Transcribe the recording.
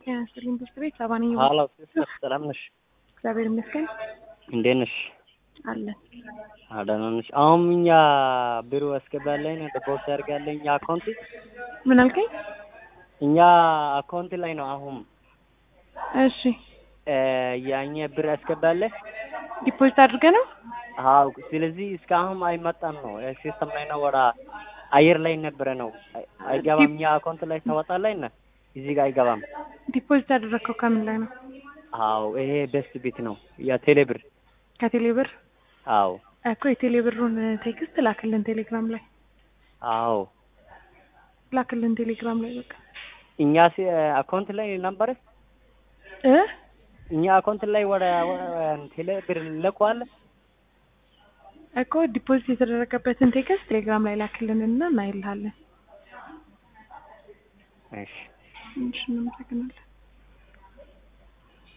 ጤና ይስጥልኝ ብስት ቤት ሰባ ነኝ። ሀሎ ሲስተር ሰላም ነሽ? እግዚአብሔር ይመስገን እንዴት ነሽ? አለን። ደህና ነሽ? አሁን እኛ ቢሮ ያስገባለኝ ዲፖዚት ያደርጋለኝ አካውንት ምን አልከኝ? እኛ አካውንት ላይ ነው አሁን እሺ ያኛ ብር ያስገባለ ዲፖዚት አድርገ ነው? አዎ። ስለዚህ እስካሁን አይመጣም ነው ሲስተም ላይ ነው ወራ አየር ላይ ነበረ ነው አይገባም። እኛ አካውንት ላይ ታወጣለኝ እና እዚህ ጋር አይገባም። ዲፖዚት ያደረግከው ከምን ላይ ነው? አዎ ይሄ ቤስት ቤት ነው ያ ቴሌ ብር። ከቴሌ ብር አዎ እኮ የቴሌ ብሩን ቴክስት ላክልን ቴሌግራም ላይ አዎ ላክልን ቴሌግራም ላይ በቃ እኛ ሲ አካውንት ላይ ነበረ እ እኛ አካውንት ላይ ወደ ቴሌ ብር ልከዋል እኮ ዲፖዚት የተደረገበትን ቴክስት ቴሌግራም ላይ ላክልን እና እናይልሃለን። እሺ እሺ እናመሰግናለን።